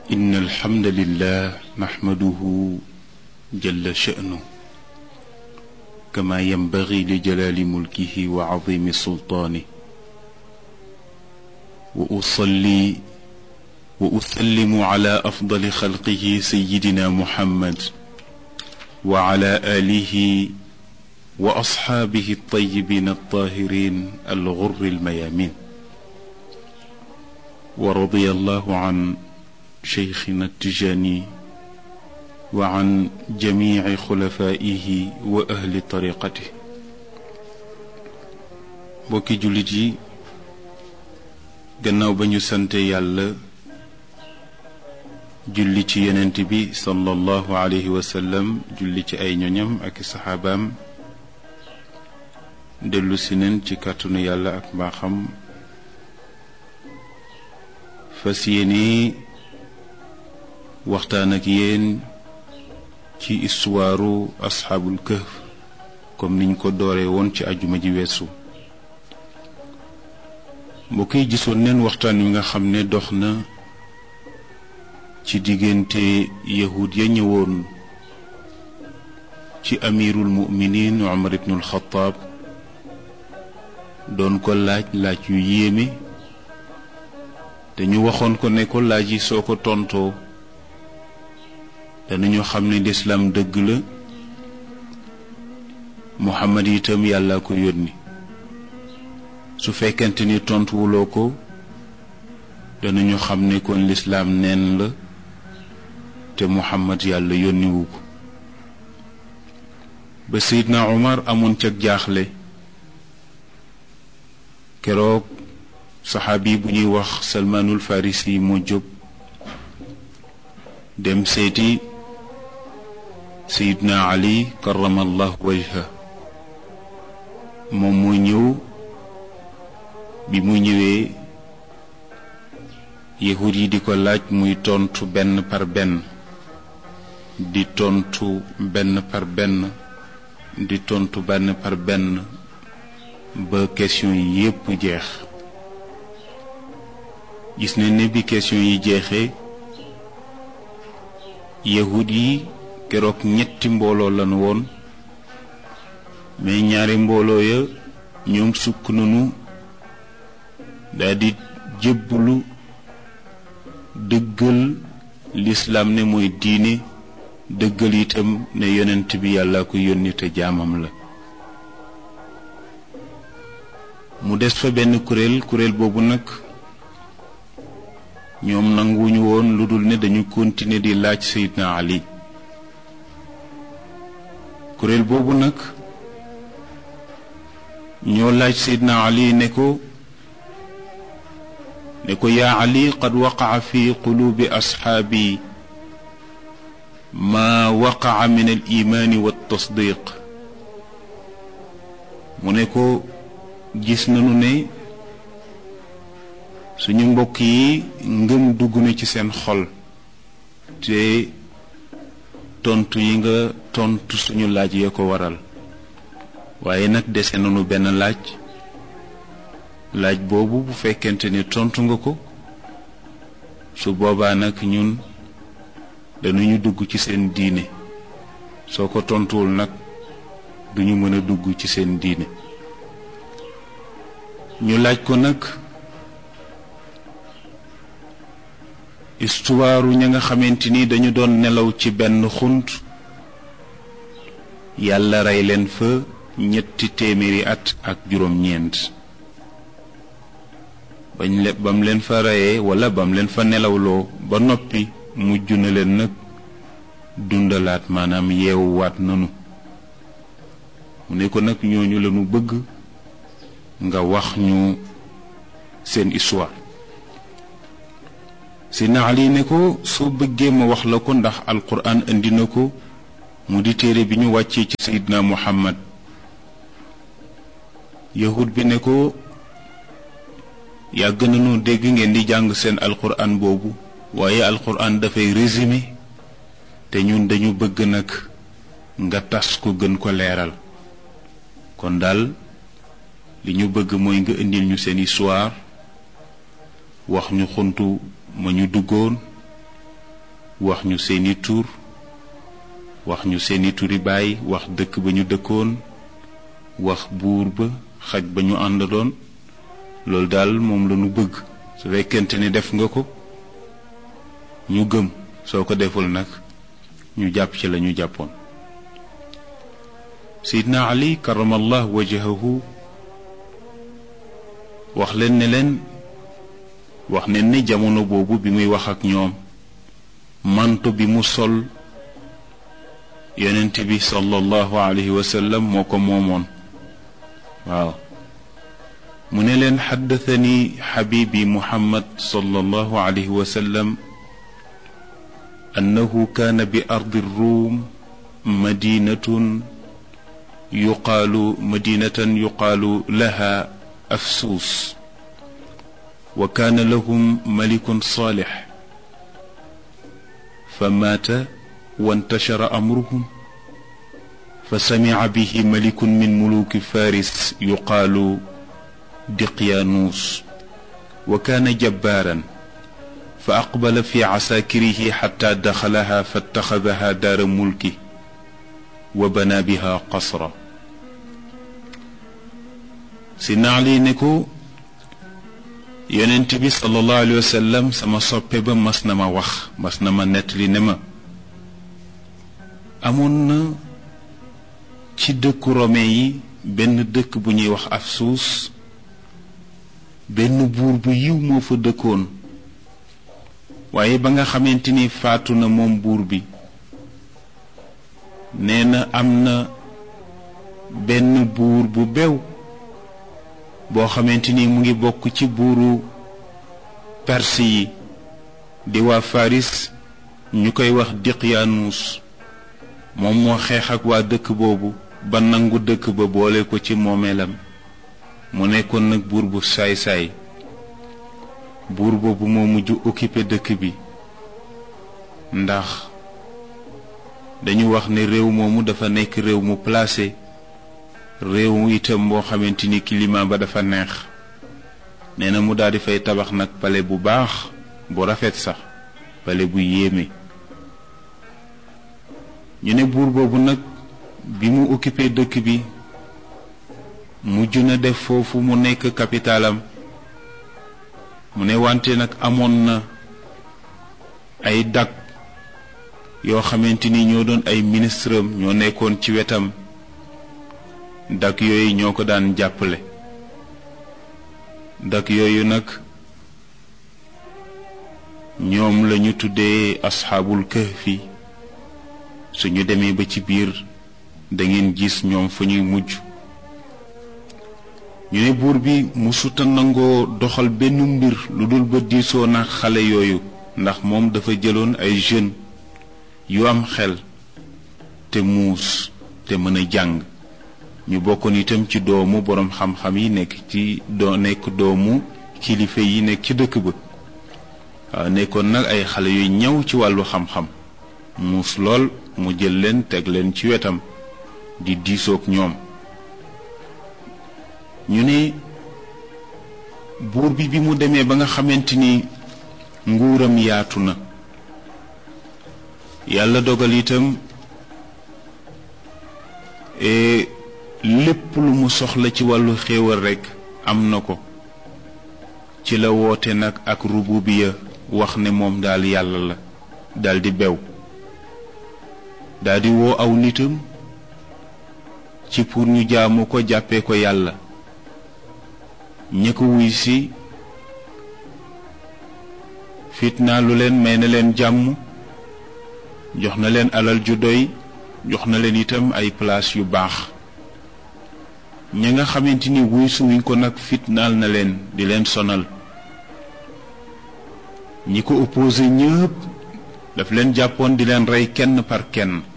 إن الحمد لله نحمده جل شأنه كما ينبغي لجلال ملكه وعظيم سلطانه وأصلي وأسلم على أفضل خلقه سيدنا محمد وعلى آله وأصحابه الطيبين الطاهرين الغر الميامين ورضي الله عن شيخنا التجاني وعن جميع خلفائه وأهل طريقته bokki jullit yi gannaaw ba ñu sante yàlla julli ci yonent bi sallallahu alayhi wa sallam julli ci ay ñoñam ak saxaabaam dellu si neen ci kàttanu yàlla ak mbaaxam fas yéene waxtaan ak yéen ci istuwaaru asxaabul kahf comme niñ ko dooree woon ci ajuma ji weesu mbokk yi gisoon neen waxtaan wi nga xam ne dox na ci diggante yahud ya ñëwoon ci amirul muminin Umar ibnul Xataab doon ko laaj laaj yu yéeme te ñu waxoon ko ne ko laaj yi soo ko tontoo danañu xam ne lislaam dëgg la Muhammad itam yàlla ko yónni su fekkente ni tontuwuloo ko danañu xam ne kon lislaam neen la te Muhammad yàlla yónniwu ko ba Seydina Umar amoon cag jaaxle keroog saxaabi bu ñuy wax Salmaanul Farisi moo jóg dem seeti Seydina Ali karamallahu wajha moom moo ñëw bi mu ñëwee yahud yi di ko laaj muy tontu benn par benn di tontu benn par benn di tontu benn par benn ba question yi yépp jeex gis ne ne bi question yi jeexee yahud yi keroog ñetti mbooloo lañu woon mais ñaari mbooloo ya ñoom sukk nañu daldi jébbulu dëggal lislaam ne mooy diine dëggal itam ne yonent bi yàlla ko yónni te jaamam la mu des fa benn kuréel kuréel boobu nag ñoom nanguwuñu woon lu dul ne dañu continuer di laaj Seydina Ali kuréel boobu nag ñoo laaj Seydina Ali ne ko ne ko yaa Ali qad waqaca fi quluubi asxaabi maa waqaca min al imaani wa tasdiq mu ne ko gis nañu ne suñu mbokk yi ngëm dugg na ci seen xol te tontu yi nga tontu suñu laaj ya ko waral waaye nag dese nañu benn laaj laaj boobu bu fekkente ni tontu nga ko su boobaa nag ñun dañuñu dugg ci seen diine soo ko tontuwul nag duñu mën a dugg ci seen diine ñu laaj ko nag istuwaaru ña nga xamante ni dañu doon nelaw ci benn xunt yàlla rey leen fa ñetti téeméeri at ak juróom-ñeent bañ le bam leen fa reyee wala bam leen fa nelawloo ba noppi mujj na leen nag dundalaat maanaam yeewuwaat nanu mu ne ko nag ñooñu lañu bëgg nga wax ñu seen histoire si naal yi ne ko soo bëggee ma wax la ko ndax alquran indi na ko mu di téere bi ñu wàccee ci sayidna muhammad yahud bi ne ko yàgg nañu dégg ngeen di jàng seen alquran boobu waaye alquran dafay résumé te ñun dañu bëgg nag nga tas ko gën ko leeral kon daal li ñu bëgg mooy nga indil ñu seen histoire wax ñu xuntu ma ñu duggoon wax ñu seeni tur wax ñu seeni turi baay wax dëkk ba ñu dëkkoon wax buur ba xaj ba ñu àndaloon loolu daal moom la ñu bëgg su fekkente ni def nga ko ñu gëm soo ko deful nag ñu jàpp ci la ñu jàppoon Seydina Ali karamallah wajahahu wax leen ne leen wax ne ni jamono boobu bi muy wax ak ñoom manto bi mu sol yonent bi sallallahu alayhi wa sallam moo ko moomoon waaw mu ne leen xaddathani xabibi muhammad sallallahu alayhi wa sallam annahu kaana bi ardi ruum madinatun yuqaalu madinatan yuqaalu laha afsuus wa kaana lahum malikun saalix fa maata wantashara amruhum fa samica bihi malikun min muluki faris yuqaalu diqyaanuus wa kaana jabbaaran fa aqbala fi casaakirihi xataa daxalaha fattaxadaha daara mulki wa banaa biha qasra si naali ne ko yonent bi sallallahu alayhi wa sallam sama soppe ba mas na ma wax mas na ma nettali ne ma amoon na ci dëkku rome yi benn dëkk bu ñuy wax Afsuus benn buur bu yiw moo fa dëkkoon waaye ba nga xamante ni faatu na moom buur bi nee na am na benn buur bu bew boo xamante ni mu ngi bokk ci buuru perse yi di waa Faris ñu koy wax Diqyaanuus moom moo xeex ak waa dëkk boobu ba nangu dëkk ba boole ko ci moomeelam mu nekkoon nag buur bu saay-saay buur boobu moo mujj occupé dëkk bi ndax dañu wax ne réew moomu dafa nekk réew mu placé réew mu itam boo xamante ni climat ba dafa neex nee na mu daal di fay tabax nag pale bu baax bu rafet sax pale bu yéeme ñu ne buur boobu nag bi mu occupé dëkk bi mujj na def foofu mu nekk capitalam mu ne wante nag amoon na ay dag yoo xamante ni ñoo doon ay ministre am ñoo nekkoon ci wetam dak yooyu ñoo ko daan jàppale dak yooyu nag ñoom lañu tuddee asxaabul kahfi suñu demee ba ci biir dangeen gis ñoom fa ñuy mujj ñu ne buur bi musuta nangoo doxal benn mbir lu dul ba diisoo na xale yooyu ndax moom dafa jëloon ay jeunes yu am xel te muus te mën a jàng ñu bokkoon itam ci doomu boroom xam-xam yi nekk ci doo nekk doomu kilifa yi nekk ci dëkk ba waaw nekkoon nag ay xale yu ñëw ci wàllu xam-xam muus lool mu jël leen teg leen ci wetam di diisoog ñoom ñu ne buur bi bi mu demee ba nga xamante ni nguuram yaatu na yàlla dogal itam lépp lu mu soxla ci wàllu xéewal rekk am na ko ci la woote nag ak rububiya wax ne moom daal yàlla la daldi bew daldi woo aw nitam ci pour ñu jaamu ko jàppee ko yàlla ñi ko wuy si fitnaa lu leen may na leen jàmm jox na leen alal ju doy jox na leen itam ay place yu baax ña nga xamante ni wuy suwuñ ko nag fitnaal na leen di leen sonal ñi ko opposé ñëpp daf leen jàppoon di leen rey kenn par kenn